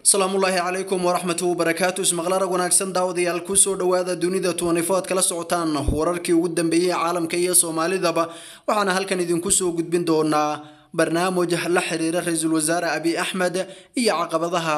asalaamullaahi calaykum waraxmatu wabarakaatu ismaqlaarag wanaagsan daawadayaal kusoo dhowaada dunida tuwanifo aad kala socotaan wararkii ugu dambeeyey caalamka iyo soomaalidaba waxaana halkan idinku soo gudbin doonaa barnaamij la xiriira ra-iisul wasaare abiy axmed iyo caqabadaha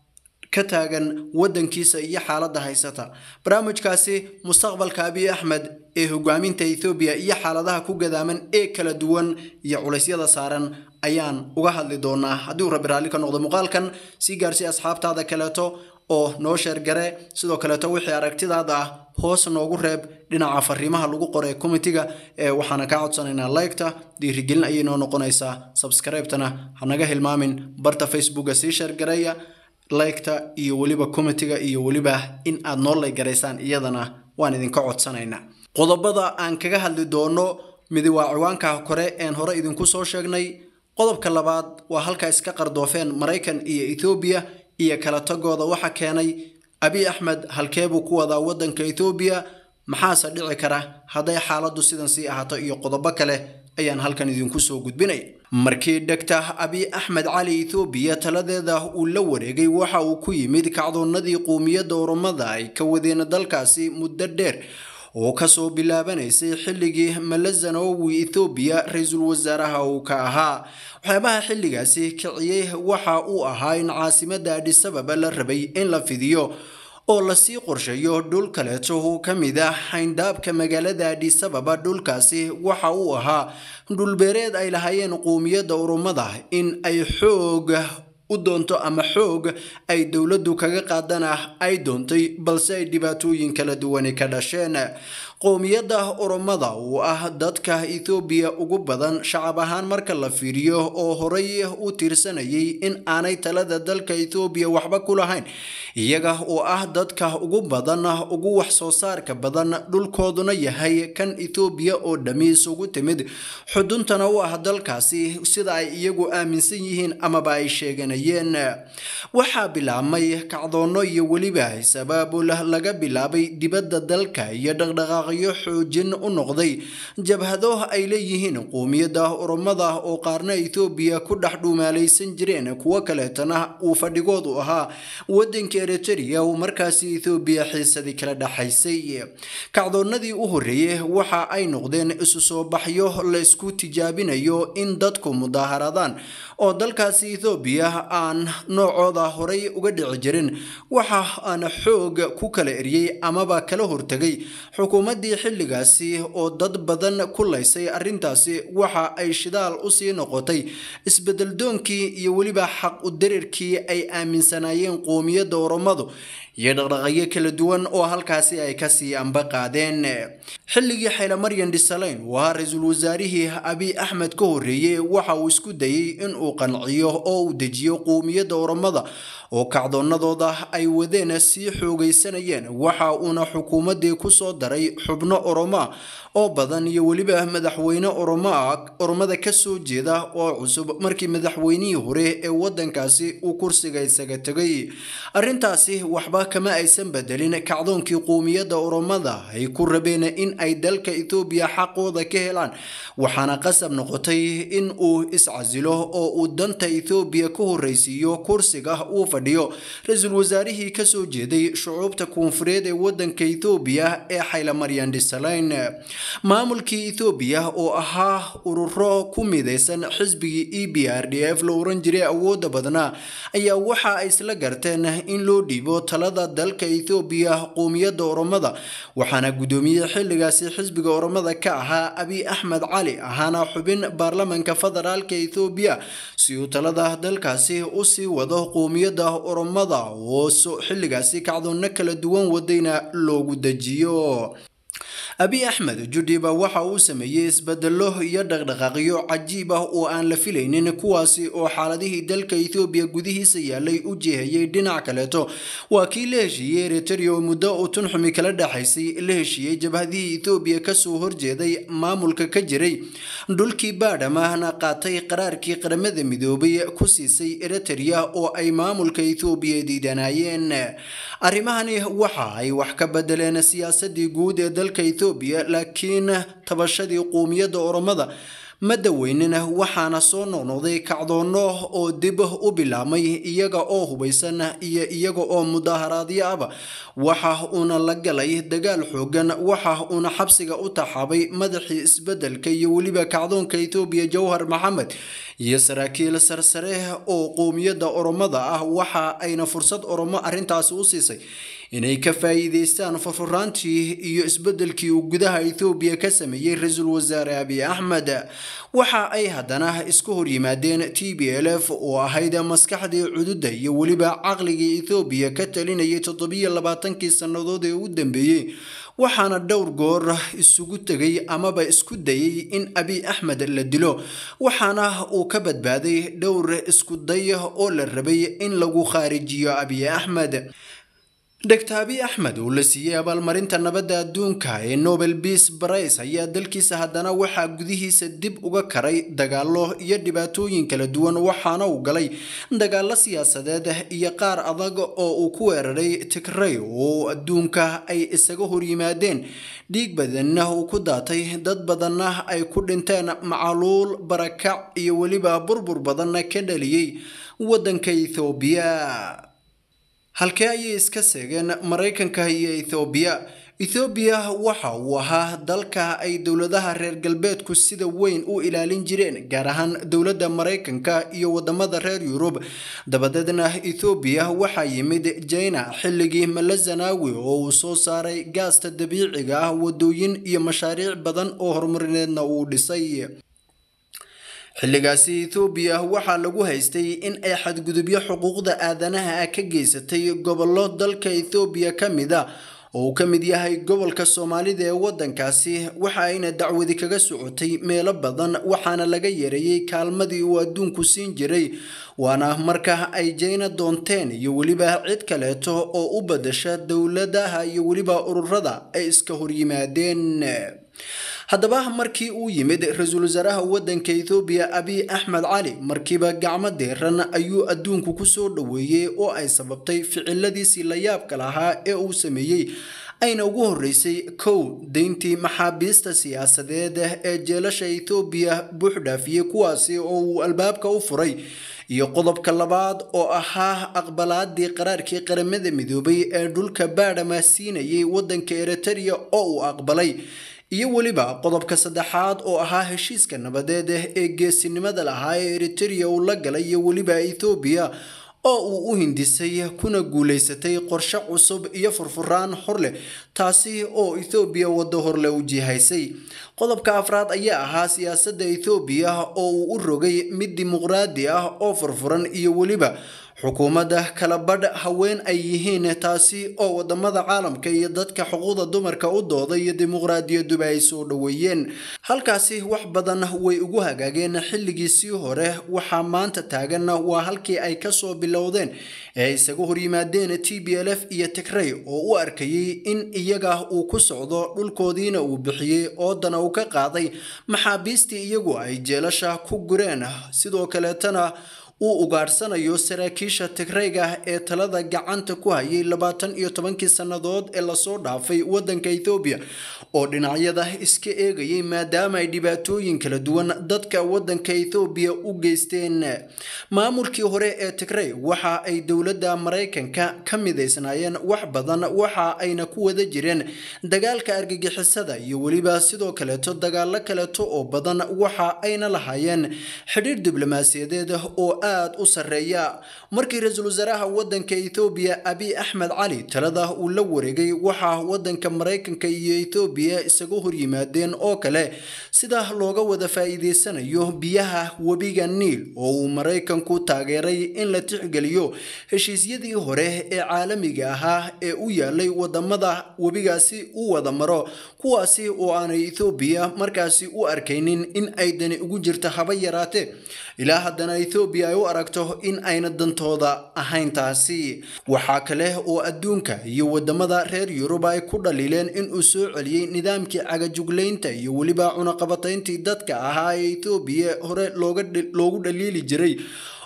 ka taagan wadankiisa iyo xaaladda haysata barnaamijkaasi mustaqbalka abiy axmed ee hogaaminta ethoobiya iyo xaaladaha ku gadaaman ee kala duwan iyo culeysyada saaran ayaan uga hadli doonaa haddii uu rabbi raalli ka noqdo muuqaalkan sii gaarsii asxaabtaada kaleeto oo noo sheergare sidoo kaleeto wixii aragtidaada ah hoos noogu reeb dhinaca fariimaha lagu qoray komitiga ee waxaana kaa codsanaynaa liketa dhiirigelin ayay noo noqonaysaa subscribe-tana hanaga hilmaamin barta facebooka sii sheergareeya liketa iyo weliba komitiga iyo weliba in aad noo laygaraysaan iyadana waan idinka codsanaynaa qodobada aan kaga hadli doono midi waa ciwaanka kore een hore idinku soo sheegnay qodobka labaad waa halka iska qardoofeen maraykan iyo ethoobiya iyo kala tagooda waxa keenay abiy axmed halkeebuu ku wadaa wadanka ethoobiya maxaase dhici kara hadday xaaladdu sidan sii ahaato iyo qodobo kale ayaan halkan idinku soo gudbinay markii dhegta abiy axmed cali ethoobiya taladeeda uu la wareegay waxa uu ku yimid kacdoonnadii quumiyadda oromada ay ka wadeen dalkaasi muddo dheer oo kasoo bilaabanaysay xilligii malazanowi ethoobiya ra-iisul wasaaraha uu ka ahaa waxyaabaha xilligaasi kiciyey waxa uu ahaa in caasimadda adhisababa la rabay in la fidiyo oo lasii qorsheeyo dhul kaleeto oo ka mid ah xayndaabka magaalada adhisababa dhulkaasi waxa uu ahaa dhulbeereed ay lahaayeen quumiyadda urumada in ay xoog u doonto ama xoog ay dowladdu kaga qaadana ay doontay balse ay dhibaatooyin kala duwani ka dhasheen qowmiyadda oromada oo ah dadka ethoobiya ugu badan shacab ahaan marka la fiiriyo oo horay u tirsanayay in aanay talada dalka ethoobiya waxba ku lahayn iyaga oo ah dadka ugu badan ugu wax soo saarka badan dhulkooduna yahay kan ethoobiya oo dhammi isugu timid xuduntana u ah dalkaasi sida ay iyagu aaminsan yihiin amaba ay sheeganayeen waxaa bilaabmay kacdoonno iyo weliba sabaabul laga bilaabay dibadda dalka iyo dhaqdhaqaaqyo xoojin u noqday jabhado ay leeyihiin quumiyadda oromada oo qaarna ethoobiya ku dhex dhuumaalaysan jireen kuwo kaleetana uu fadhigoodu ahaa wadanka eritrea uu markaasi ethoobiya xiisadii kala dhexaysay kacdoonnadii u horreeyey waxa ay noqdeen isu soo baxyo la isku tijaabinayo in dadku mudaaharadaan oo dalkaasi ethoobiya aan noocooda horay uga dhici jirin waxa aan xoog ku kala eriyey amaba kala hortegay xukuumaddii xilligaasi oo dad badan ku laysay arrintaasi waxa ay shidaal usii noqotay isbedeldoonkii iyo weliba xaq u darirkii ay aaminsanaayeen qoomiyadda oromadu iyo dhaqdhaqayo kala duwan oo halkaasi ay kasii amba qaadeen xilligii xaylamaryan dhisaleyn uu ahaa ra-iisul wasaarihii abiy axmed ka horreeyey waxa uu isku dayey in uu qanciyo oo uu dejiyo quumiyadda oromada oo kacdoonnadooda ay wadeen sii xoogaysanayeen waxa uuna xukuumaddii kusoo daray xubno oromoa oo badan iyo weliba madaxweyne oromoa oromada kasoo jeeda oo cusub markii madaxweynihii hore ee wadankaasi uu kursiga isaga tegay arrintaasi waxba kama aysan bedelin kacdoonkii quumiyadda oromada ay ku rabeen in ay dalka ethoobiya xaqooda ka helaan waxaana qasab noqotay in uu iscasilo oo uu danta ethoobiya ka horreysiiyo kursiga uu fadhiyo ra-iisul wasaarihii kasoo jeeday shucuubta koonfureed ee wadanka ethoobiya ee xaylamaryan dhisaleyn maamulkii ethoobiya oo ahaa ururo ku midaysan xisbigii e b r d f la oran jiray awooda badnaa ayaa waxa ay isla garteen in loo dhiibo talada dalka ethoobiya qoomiyadda oromada waxaana gudoomiyey xilligaasi xisbiga oromada ka ahaa abiy axmed cali ahaana xubin baarlamanka federaalka ethoobiya si uu talada dalkaasi usii wado qoomiyadda oromada oo xilligaasi kacdoonno kala duwan wadayna loogu dejiyo abiy axmed judhiba waxa uu sameeyey isbedelo iyo dhaqdhaqaaqyo cajiib ah oo aan la filaynin kuwaasi oo xaaladihii dalka ethoobiya gudihiisa yaalay u jeehayay dhinac kaleeto waa kii la heshiiyey eritrea oo muddo uu tunxumi kala dhexaysay la heshiiyey jabhadihii ethoobiya kasoo horjeeday maamulka ka jiray dhulkii baadhamahna qaatay qaraarkii qaramada midoobay ku siisay eritrea oo ay maamulka ethoobiya diidanaayeen arrimahani waxa ay wax ka bedeleen siyaasadii guud ee dalka ethoobiya laakiin tabashadii quumiyadda oromada ma daweynina waxaana soo noqnoqday kacdoonno oo dib u bilaabmay iyaga oo hubaysan iyo iyaga oo mudaharaadyo aba waxa uuna la galay dagaal xoogan waxa uuna xabsiga u taxaabay madaxii isbedelka iyo weliba kacdoonka ethoobiya jawhar maxamed iyo saraakiil sarsare oo qowmiyadda oromada ah waxa ayna fursad oromo arrintaasi u siisay inay ka faa'iideystaan furfuraantii iyo isbedelkii uu gudaha ethoobiya ka sameeyey ra-iisul wasaare abiy axmed waxa ay haddana isku horyimaadeen t b l f oo ahayd maskaxdii cududa iyo weliba caqligii ethoobiya ka talinayay toddobiyo labaatankii sannadood ee u dambeeyey waxaana dhowr goor isugu tegay amaba isku dayay in abiy axmed la dilo waxaana uu ka badbaaday dhowr isku day oo la rabay in lagu khaarijiyo abiy axmed dogtor abiy axmed oo la siiyey abaalmarinta nabadda adduunka ee nobel peace prize ayaa dalkiisa haddana waxaa gudihiisa dib uga karay dagaallo iyo dhibaatooyin kala duwan waxaana uu galay dagaallo siyaasadeed iyo qaar adag oo uu ku weeraray tigray oo adduunka ay isaga horyimaadeen dhiig badanna uu ku daatay dad badanna ay ku dhinteen macaluul barakac iyo weliba burbur badanna ka dhaliyey waddanka ethoobiya halkee ayay iska seegeen maraykanka iyo ethoobiya ethoobiya waxa uu ahaa dalka ay dowladaha reer galbeedku sida weyn u ilaalin jireen gaar ahaan dowladda maraykanka iyo wadamada reer yurub dabadeedna ethoobiya waxaa yimid jina xilligii malazanawi oo uu soo saaray gaasta dabiiciga ah wadooyin iyo mashaariic badan oo horumarineedna uu dhisay xilligaasi ethoobiya waxaa lagu haystay in ay xadgudubyo xuquuqda aadanaha ah ka geysatay gobollo dalka ethoobiya ka mid a oo uu ka mid yahay gobolka soomaalida ee waddankaasi waxa ayna dacwadi kaga socotay meelo badan waxaana laga yareeyey kaalmadii uu adduunku siin jiray waana marka ay jayna doonteen iyo weliba cid kaleeto oo u badasha dowladaha iyo weliba ururada ay iska horyimaadeen haddaba markii uu yimid ra-iisul wasaaraha waddanka ethoobiya abiy axmed cali markiiba gacmo deeran ayuu adduunku ku soo dhoweeyey oo ay sababtay ficiladiisii la yaabka lahaa ee uu sameeyey ayna ugu horreysay kow deyntii maxaabiista siyaasadeed ee jeelasha ethoobiya buuxdhaafiyey kuwaasi oo uu albaabka u furay iyo qodobka labaad oo ahaa aqbalaadii qaraarkii qaramada midoobay ee dhulka baadhama siinayay waddanka eritereya oo uu aqbalay iyo weliba qodobka saddexaad oo ahaa heshiiska nabadeed ee geesinimada lahaa ee eritereya uu la galay iyo weliba ethoobiya oo uu u hindisay kuna guulaysatay qorshe cusub iyo furfuraan hor leh taasi oo ethoobiya waddo horle u jihaysay qodobka afraad ayaa ahaa siyaasadda ethoobiya oo uu u rogay mid dimuqraadi ah oo furfuran iyo weliba xukuumadda kala badh haween ay yihiin taasi oo wadamada caalamka iyo dadka xuquuqda dumarka u dooda iyo dimuqraadiyaduba ay soo dhoweeyeen halkaasi wax badan way ugu hagaageen xilligiisii hore waxaa maanta taagan waa halkii ay kasoo bilowdeen ee isaga horyimaadeen t b l f iyo tigray oo u arkayay in iyaga uu ku socdo dhulkoodiina uu bixiyey oodana uu ka qaaday maxaabiistii iyagu ay jeelasha ku gureen sidoo kaleetana uu ugaadhsanayo saraakiisha tigrayga ee talada gacanta ku hayay labaatan iyo tobankii sannadood ee lasoo dhaafay waddanka ethoobiya oo dhinacyada iska eegayay maadaama ay dhibaatooyin kala duwan dadka waddanka ethoobiya u geysteen maamulkii hore ee tigray waxa ay dowladda maraykanka ka midaysnaayeen wax badan waxa ayna ku wada jireen dagaalka argagixisada iyo weliba sidoo kaleeto dagaalo kaleeto oo badan waxa ayna lahaayeen xidhiir diblomaasiyadeed oo aad u sarreeya markii ra-iisul wasaaraha waddanka ethoobiya abiy axmed cali talada uu la wareegay waxaa waddanka maraykanka iyo ethoobiya isaga horyimaadeen oo kale sida looga wada faa'iideysanayo biyaha webiga niil oo uu maraykanku taageeray in la tixgeliyo heshiisyadii hore ee caalamiga ahaa ee u yaalay wadamada webigaasi u wada maro kuwaasi oo aanay ethoobiya markaasi u arkaynin in ay dani ugu jirto haba yaraatee ilaa haddana ethoobiya ay u aragto in ayna dantooda ahayn taasi waxaa kale oo adduunka iyo wadamada reer yurub ay ku dhaliileen inuu soo celiyey nidaamkii cagajuglaynta iyo weliba cunaqabatayntii dadka ahaa ee ethoobiya hore loogu dhaliili jiray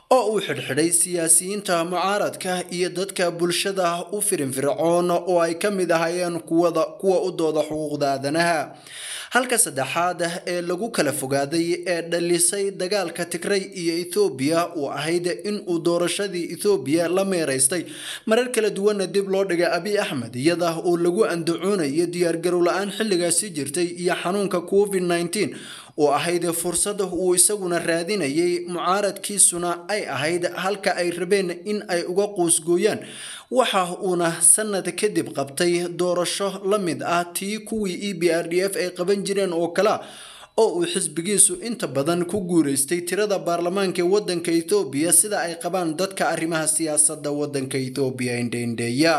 oo uu xidhxidhay siyaasiyiinta mucaaradka iyo dadka bulshada u firinfircoon oo ay ka mid ahaayeen kuwada kuwa u dooda xuquuqda aadanaha halka saddexaad ee lagu kala fogaaday ee dhalisay dagaalka tigray iyo ethoobiya uu ahayd in uu doorashadii ethoobiya la meeraystay marar kala duwanna dib loo dhigay abiy axmed iyada oo lagu andacoonayo diyaargarow la-aan xilligaasi jirtay iyo xanuunka covid nneteen oo ahayd fursad uu isaguna raadinayay mucaaradkiisuna ay ahayd halka ay rabeen in ay uga quusgooyaan waxa uuna sanad kadib qabtay doorasho la mid ah tii kuwii e b r d f ay qaban jireen oo kale oo uu xisbigiisu inta badan ku guureystay tirada baarlamaanka ee wadanka ethoobiya sida ay qabaan dadka arrimaha siyaasadda wadanka ethoobiya indheindheeya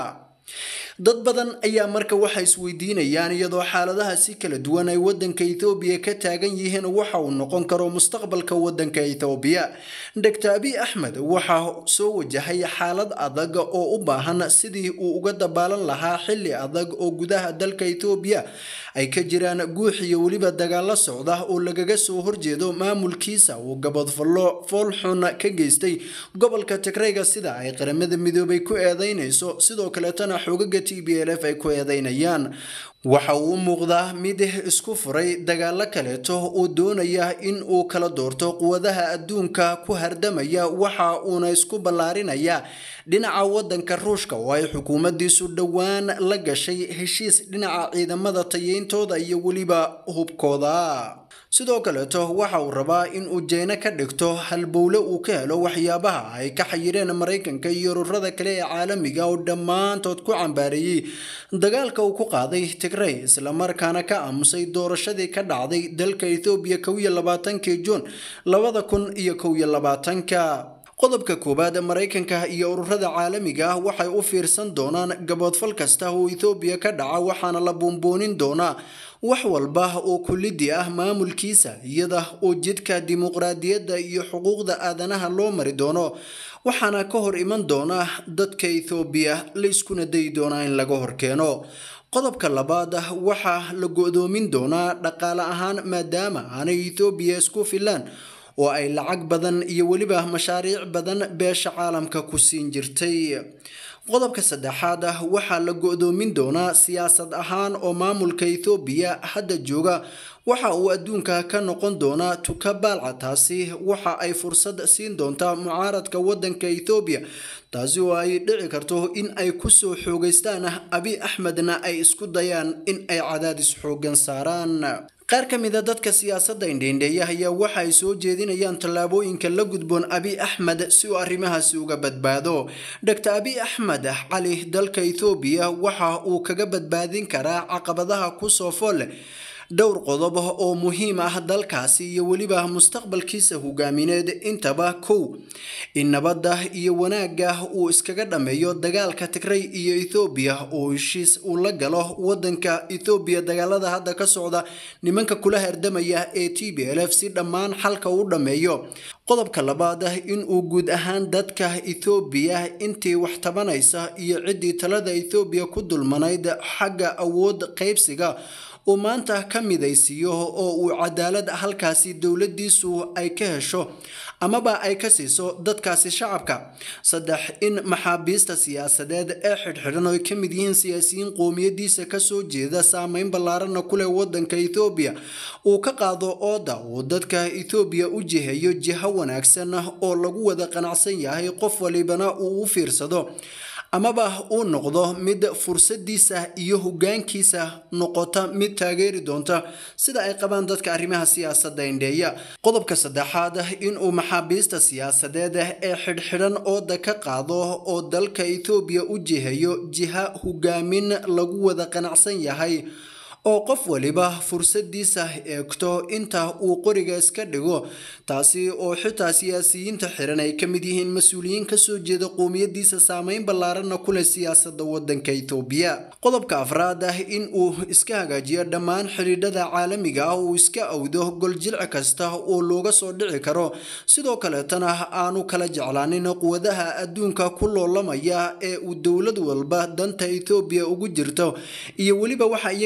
dad badan ayaa marka waxa isweydiinayaan iyadoo xaaladaha si kala duwan ay wadanka ethoobiya ka taagan yihiin waxa uu noqon karo mustaqbalka wadanka ethoobiya doctor abiy axmed waxaa soo wajahay xaalad adag oo u baahan sidii uu uga dabaalan lahaa xilli adag oo gudaha dalka ethoobiya ay ka jiraan guux iyo weliba dagaalo socda oo lagaga soo horjeedo maamulkiisa uu gabadfallo foolxun ka geystay gobolka tigrayga sida ay qaramada midoobay ku eedeynayso sidoo kaleetana xoogaga t b l f ay ku eedeynayaan waxa uu u muuqdaa mid isku furay dagaalo kaleeto oo doonaya in uu kala doorto quwadaha adduunka ku hardamaya waxa uuna isku ballaarinaya dhinaca wadanka ruushka oo ay xukuumaddiisu dhowaan la gashay heshiis dhinaca ciidamada tayeyntooda iyo weliba hubkooda sidoo kaleeto waxa uu rabaa in uu jeyno ka dhigto halbowle uu ka helo waxyaabaha ay ka xayireen maraykanka iyo ururada kale ee caalamiga oo dhammaantood ku cambaareeyey dagaalka uu ku qaaday tigray islamarkaana ka aamusay doorashadii ka dhacday dalka ethoobiya kow iyo labaatankii juun labada kun iyo kow iyo labaatanka qodobka koowaad maraykanka iyo ururada caalamiga ah waxay u fiirsan doonaan gaboodfal kasta oo ethoobiya ka dhaca waxaana la buunboonin doonaa wax walba oo kulidii ah maamulkiisa iyada oo jidka dimuqraadiyadda iyo xuquuqda aadanaha loo mari doono waxaana ka hor iman doona dadka ethoobiya layskuna dayi doonaa in laga horkeeno qodobka labaad waxaa la go-doomin doonaa dhaqaale ahaan maadaama aanay ethoobiya isku filaan oo ay lacag badan iyo weliba mashaariic badan beesha caalamka ku siin jirtay qodobka saddexaad ah waxaa la go-doomin doonaa siyaasad ahaan oo maamulka ethoobiya hadda jooga waxa uu adduunka ka noqon doonaa tuka baalca taasi waxa ay fursad siin doontaa mucaaradka wadanka ethoobiya taasi oo ay dhici karto in ay kusoo xoogeystaan abi axmedna ay isku dayaan in ay cadaadis xoogan saaraan qaar ka mid a dadka siyaasadda indheindheeya ayaa waxa ay soo jeedinayaan tallaabooyinka la gudboon abiy axmed si uu arrimahaasi uga badbaado doctor abiy axmed cali dalka ethoobiya waxa uu kaga badbaadin karaa caqabadaha kusoo fool leh dhowr qodob oo muhiim ah dalkaasi iyo weliba mustaqbalkiisa hogaamineed intaba kow in nabadda iyo wanaagga uu iskaga dhammeeyo dagaalka tigray iyo ethoobiya oo heshiis uu la galo wadanka ethoobiya dagaalada hadda ka socda nimanka kula herdamaya ee t b l f si dhammaan xalka u dhammeeyo qodobka labaad in uu guud ahaan dadka ethoobiya intii wax tabanaysa iyo ciddii talada ethoobiya ku dulmanayd xagga awood qaybsiga uu maanta ka midaysiiyo oo uu cadaalad halkaasi dowladdiisu ay ka hesho amaba ay ka siiso dadkaasi shacabka saddex in maxaabiista siyaasadeed ee xidhxidhan oo ay ka mid yihiin siyaasiyiin qoomiyadiisa kasoo jeeda saameyn ballaarana ku leh wadanka ethoobiya uu ka qaado ooda uu dadka ethoobiya u jiheeyo jiho wanaagsan oo lagu wada qanacsan yahay qof walibana uu u fiirsado amaba uu noqdo mid fursadiisa iyo hogaankiisa noqota mid taageeri doonta sida ay qabaan dadka arrimaha siyaasadda indheeya qodobka saddexaad inuu maxaabiista siyaasadeed ee xidhxidhan ooda ka qaado oo dalka ethoobiya u jiheeyo jiha hogaamin lagu wada qanacsan yahay oo qof waliba fursadiisa eegto inta uu qoriga iska dhigo taasi oo xitaa siyaasiyiinta xiran ay ka mid yihiin mas-uuliyiin kasoo jeeda qoomiyadiisa saameyn ballaaranna ku leh siyaasada wadanka ethoobiya qodobka afraad ah in uu iska hagaajiyo dhammaan xidhiidhada caalamiga ah uu iska awdo goljilci kasta oo looga soo dhici karo sidoo kaleetana aanu kala jeclaanin quwadaha adduunka ku loolamaya ee uu dowlad walba danta ethoobiya ugu jirto iyo weliba waxa iyaga ka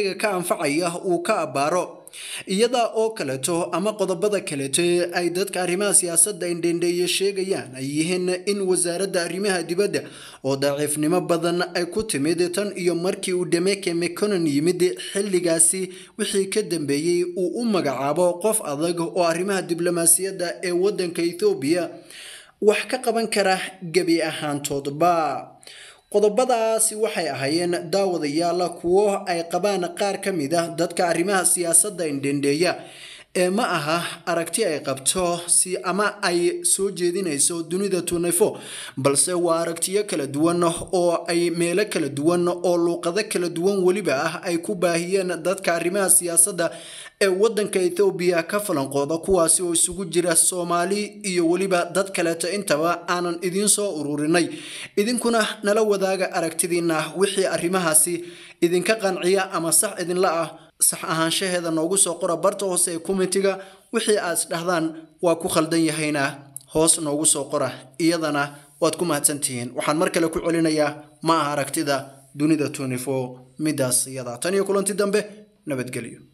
anfacaya uu ka abbaaro iyada oo kaleeto ama qodobada kaleeto ee ay dadka arrimaha siyaasadda indhendheeye sheegayaan ay yihiin in wasaaradda arrimaha dibadda oo daciifnimo badan ay ku timid tan iyo markii uu demeke meconon yimid xilligaasi wixii ka dambeeyey uu u magacaabo qof adag oo arrimaha diblomaasiyadda ee waddanka ethoobiya wax ka qaban kara gebi ahaantoodba qodobadaasi waxay ahaayeen daawadayaal kuwo ay qabaan qaar ka mid ah dadka arrimaha siyaasadda indhendheeya ee ma aha aragti ay qabto si ama ay soo jeedinayso dunida tunefo balse waa aragtiyo kala duwan oo ay meelo kala duwan oo luuqado kala duwan weliba ah ay ku baahiyeen dadka arrimaha siyaasadda ee waddanka ethoobiya ka falanqooda kuwaasi oo isugu jira soomaali iyo weliba dad kaleeto intaba aanan idiin soo ururinay idinkuna nala wadaaga aragtidiina wixii arrimahaasi idinka qanciya ama sax idinla ah sax ahaanshaheeda noogu soo qora barta hoose ee komitiga wixii aad isdhahdaan waa ku khaldan yahayna hoos noogu soo qora iyadana waad ku mahadsantihiin waxaan mar kale ku celinayaa ma aha aragtida dunida tunifo midaas iyada tan iyo kulanti dambe nabadgelyo